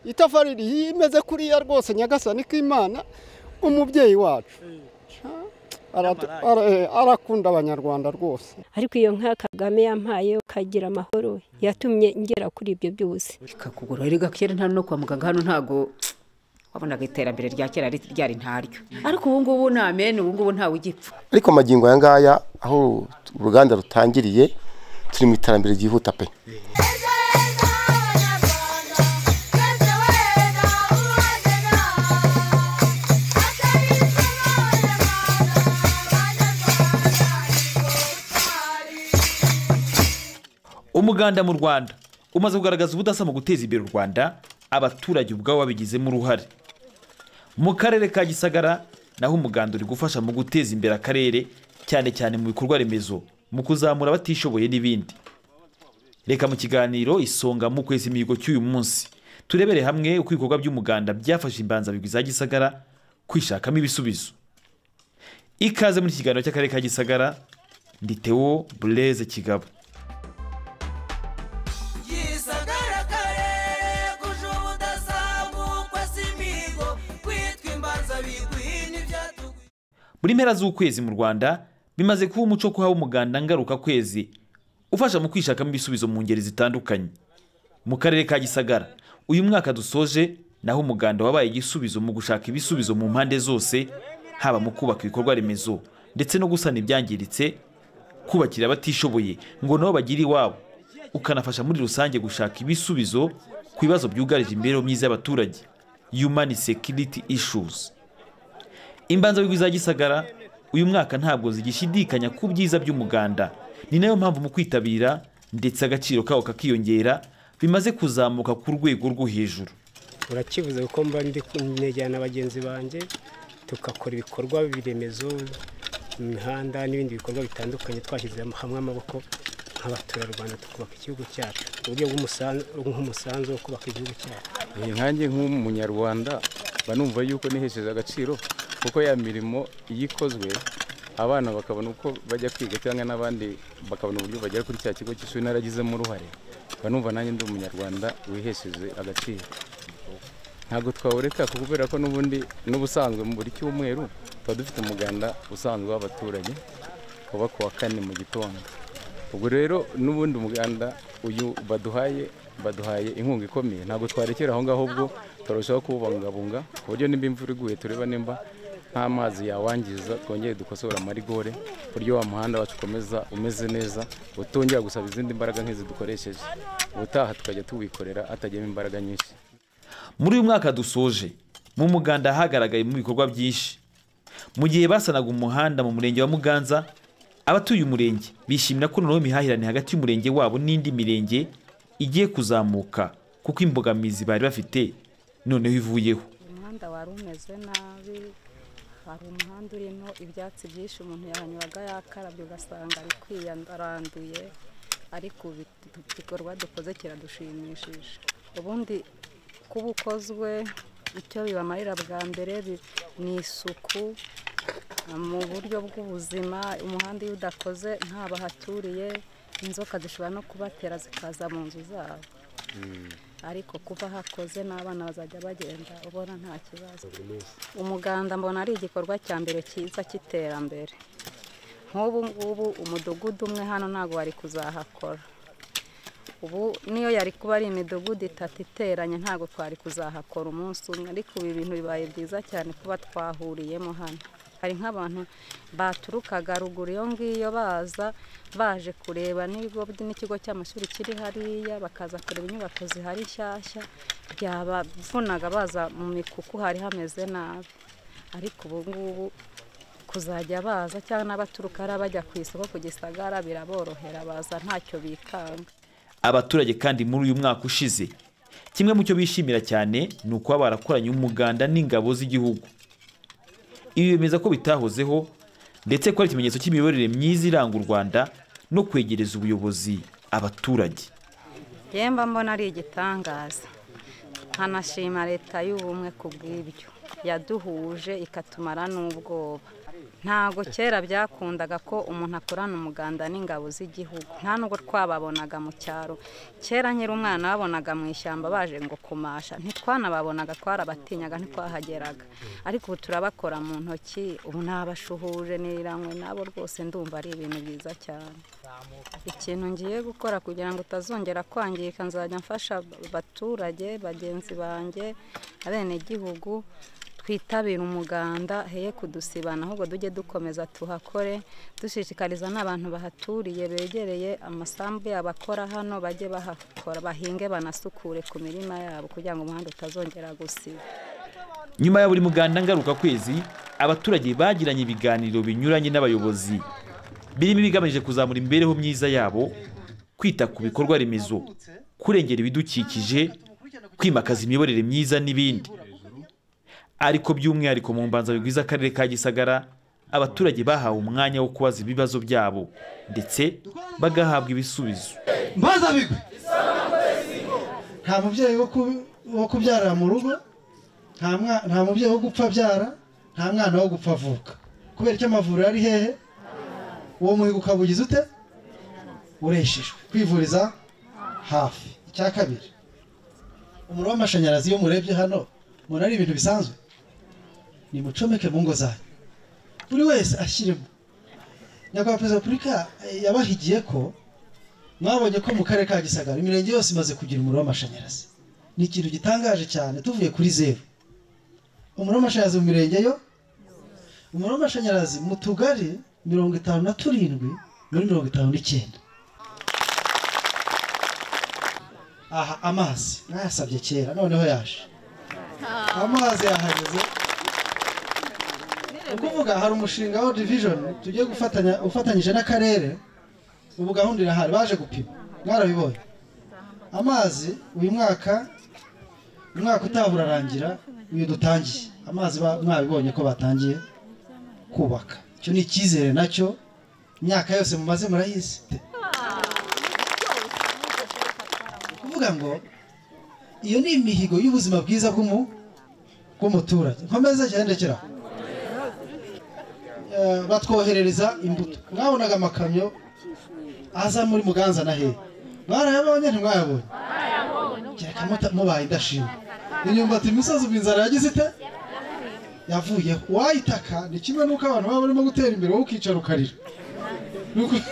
itafari rimeze kuriya rwose nyagasani k'imana umubyeyi wacu Aratu- ara- eh, arakunda abanyarwanda rwose ariko iyo nka kagame yampaye ukagira amahoro yatumye ngera kuri ibyo byose ikakugura erega kera nta no kwa muganga hano ntago wabonaga iterambere rya kera ri- ryari ntaryo ariko ubu ngubu ni amen ubu ngubu ntawe ugipfa ariko amagingo aya ngaya aho uruganda rutangiriye turi mu iterambere ryihuta pe umuganda mu rwanda umaze kugaragaza ubudasa mu guteza imbere u rwanda abaturage ubwabo babigizemo uruhare mu karere ka gisagara naho umuganda uri gufasha mu guteza imbere akarere cyane cyane mu bikorwa remezo mu kuzamura abatishoboye n'ibindi reka mu kiganiro isonga mu kwezi imihigo cy'uyu munsi turebere hamwe uko ibikorwa by'umuganda byafashe imbanzabigwi za gisagara kwishakamo ibisubizo ikaze muri iki kiganiro cy'akarere ka gisagara ndi Theo bureze kigabo gisagara karere kuje ubudasa nk'ukwa si imihigo kwitwa imbanza bigwi n'ibyatugwi buri mpera z'ukwezi mu rwanda bimaze kuba umuco wo kuhaha umuganda ngaruka kwezi ufasha mu kwishakamo ibisubizo mu ngeri zitandukanye mu karere ka gisagara uyu mwaka dusoje naho umuganda wabaye igisubizo mu gushaka ibisubizo mu mpande zose haba mu kubaka ibikorwa remezo ndetse no gusana ibyangiritse kubakira abatishoboye ngo nabo bagire iwabo ukanafasha muri rusange gushaka ibisubizo ku bibazo byugarije imibereho myiza y'abaturage human security issues imbanza za gisagara uyu mwaka ntabwo zigishidikanya ku byiza by'umuganda ni nayo mpamvu mu kwitabira ndetse agaciro kawo kakiyongera bimaze kuzamuka ku rwego rwo hejuru urakivuze kuko mba ndi kunejyana na bagenzi banjye tugakora ibikorwa biremezo imihanda n'ibindi bikorwa bitandukanye twashyize hamwe amaboko nk'abaturarwanda tukubaka igihugu cyacu uburyo bw'umusan- nk'umusanzu wo kubaka igihugu cyacu Eh, nkanjye nk'umunyarwanda mba numva yuko nihesheje agaciro kuko ya mirimo iyo ikozwe abana bakabona uko bajya kwiga cyangwa n'abandi bakabona uburyo bagera kuri cya kigo cy'ishuri naragizemo uruhare mba numva nanjye ndi umunyarwanda wihesheje agaciro ntabwo twawureka kuko kubera ko n'ubundi n'ubusanzwe mu buri cyumweru tuba dufite umuganda usanzwe w'abaturage uba ku wa kane mu gitondo ubwo rero n'ubundi umuganda uyu baduhaye baduhaye inkunga ikomeye ntabwo twarekera aho ngaho ubwo turarushaho kuwubungabunga ku buryo nimba imvura iguye tureba nimba nta mazi yawangiza twongere dukosora amarigore ku buryo wa muhanda wacu ukomeza umeze neza utongera gusaba izindi mbaraga nk'izi dukoresheje ubutaha tukajya tuwikorera hatajyamo imbaraga nyinshi muri uyu mwaka dusoje mu muganda hagaragaye mu bikorwa byinshi mu gihe basanaga umuhanda mu murenge wa muganza abatuye umurenge bishimira ko noneho imihahirane hagati y'umurenge wabo n'indi mirenge igiye kuzamuka kuko imbogamizi bari bafite noneho ivuyeho umuhanda wari umeze nabi hari umuhanda urimo ibyatsi byinshi umuntu yahanyuraga yakarabye ugasanga ari kwiyandaranduye ariko ubu iki gikorwa dukoze kiradushimishije ubundi kuba ukozwe icyo bibamarira bwa mbere bi- ni isuku mu buryo bw'ubuzima umuhanda iyo udakoze nta bahaturiye inzoka zishobora no kubatera zikaza mu nzu zabo ariko kuva hakoze n'abana bazajya bagenda ubona nta kibazo umuganda mbona ari igikorwa cya mbere cyiza cy'iterambere nk'ubu ngubu umudugudu umwe hano ntabwo wari kuzahakora ubu niyo yari kuba ari imidugudu itatu iteranye ntabwo twari kuzahakora umunsi umwe ariko ibi bintu bibaye byiza cyane kuba twahuriyemo hano hari nk'abantu baturukaga ruguru iyo ngiyo baza baje kureba n'ibigo by- n'ikigo cy'amashuri kiri hariya bakaza kureba inyubako zihari nshyashya byabavunaga baza mu mikuku hari hameze nabi ariko ubu ngubu kuzajya baza cyangwa n'abaturuka hariya bajya ku isoko ku gisagara biraborohera baza ntacyo bikanga abaturage kandi muri uyu mwaka ushize kimwe mu cyo bishimira cyane ni ukuba barakoranye umuganda n'ingabo z'igihugu ibi bemeza ko bitahozeho ndetse ko ari ikimenyetso cy'imiyoborere myiza iranga u rwanda no kwegereza ubuyobozi abaturage yemba mbona ari igitangaza nkanashima leta y'ubumwe ku bw'ibyo yaduhuje ikatumara n'ubwoba ntabwo kera byakundaga ko umuntu akorana umuganda n'ingabo z'igihugu nta nubwo twababonaga mu cyaro kera nkiri umwana babonaga mu ishyamba baje ngo kumasha ntitwanababonaga twarabatinyaga ntitwahageraga ariko ubu turabakora mu ntoki ubu nabashuhuje niranywe nabo rwose ndumva ari ibintu byiza cyane ikintu ngiye gukora kugira ngo utazongera kwangirika nzajya mfasha abaturage bagenzi banjye abenegihugu twitabire umuganda heye kudusibana ahubwo tujye dukomeza tuhakore dushishikariza n'abantu bahaturiye begereye amasambu yabo akora hano bajye bahakora bahinge banasukure ku mirima yabo kugira ngo umuhanda utazongera gusiba nyuma ya buri muganda ngarukakwezi abaturage bagiranye ibiganiro binyuranye n'abayobozi birimo ibigamije kuzamura imibereho myiza yabo kwita ku bikorwa remezo kurengera ibidukikije kwimakaza imiyoborere myiza n'ibindi ariko by'umwihariko mu mbanza bigwiza akarere ka gisagara abaturage bahawe umwanya wo kubaza ibibazo byabo ndetse bagahabwa ibisubizo mbaza bigwi nta mubyeyi wo ku- wo kubyarira mu rugo nta mwa- nta mubyeyi wo gupfa abyara nta mwana wo gupfa avuka kubera icyo amavuriro ari hehe uwo muhigo ukaba ugize ute ureshejwe kwivuriza hafi icya kabiri umuriro w'amashanyarazi iyo murebye hano mubona ari ibintu bisanzwe nimucomeke mu ngo zanyu buri wese ashyiremo nyakubahwa perezida wa repubulika eh, yabahigiye ko mwabonye ko mu karere ka gisagara imirenge yose imaze kugira umuriro w'amashanyarazi ni ikintu gitangaje cyane tuvuye kuri zeru umuriro w'amashanyarazi mu mirenge yo umuriro w'amashanyarazi mu tugari mirongo itanu na turindwi muri mirongo itanu n'icyenda aha amazi nayasabye kera noneho yaje amazi yahageze ni ukuvuga hari umushinga wa division tugiye gufatanya ufatanyije n'akarere ubu gahunda irahari baje gupima mwarabibonye amazi uyu mwaka umwaka utaha urarangira uyu dutangiye amazi ba- mwabibonye ko batangiye kubaka icyo ni icyizere nacyo imyaka yose mumaze murayizi kuvuga ngo iyo ni imihigo y'ubuzima bwiza bw'umu- bw'umuturage nkomeze cyahendekera batwoherereza imbuto mwabonaga amakamyo aza muri muganza na hehe barayabonye ntimwayabonye kereka muta- mubaye indashima imyumbati imisozi ubu inzara yagize ite yavuyeho wayitaka ni kimwe n'uko abantu baba barimo gutera imbere wowe ukicara ukarira Ni uku-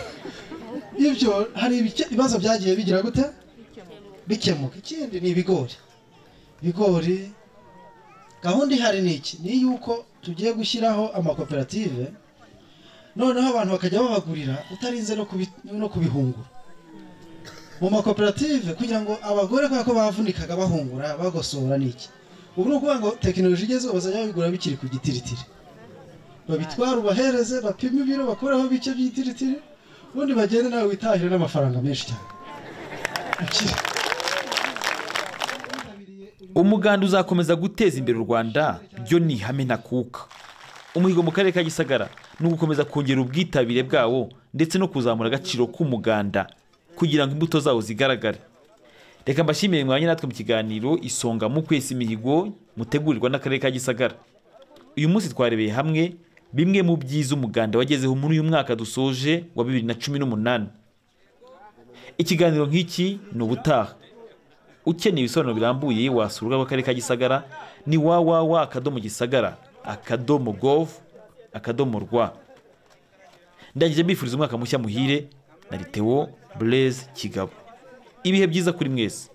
ibyo hari ibice- ibibazo byagiye bigira gute bikemuka ikindi ni ibigori ibigori gahunda ihari ni iki ni yuko tugiye gushyiraho amakoperative noneho abantu bakajya babagurira utarinze no kubi- no kubihungura mu makoperative kugira ngo abagore kubera ko bavunikaga bahungura bagosora n'iki ubu ni ukuvuga ngo tekinoloji igezweho bazajya babigura bikiri ku gitiritiri babitwara ubahereze bapime ibiro bakureho bike by'igitiritiri ubundi bagende nawe witahire n'amafaranga menshi cyane Ukiri- umuganda uzakomeza guteza imbere u rwanda byo ni ihame ntakuka umuhigo mu karere ka gisagara ni ugukomeza kongera ubwitabire bwawo ndetse no kuzamura agaciro k'umuganda kugira ngo imbuto zawo zigaragare reka mbashimire mwanya natwe mu kiganiro isonga mu kwesa imihigo mutegurirwa n'akarere ka gisagara uyu munsi twarebeye hamwe bimwe mu byiza umuganda wagezeho muri uyu mwaka dusoje wa bibiri na cumi n'umunani ikiganiro nk'iki ni ubutaha ukeneye ibisobanuro birambuye wasura urubuga rw'akarere ka gisagara ni www akadomo gisagara akadomo gov akadomo rwa ndangije mbifuriza umwaka mushya muhire na liteo bureze kigabo ibihe byiza kuri mwese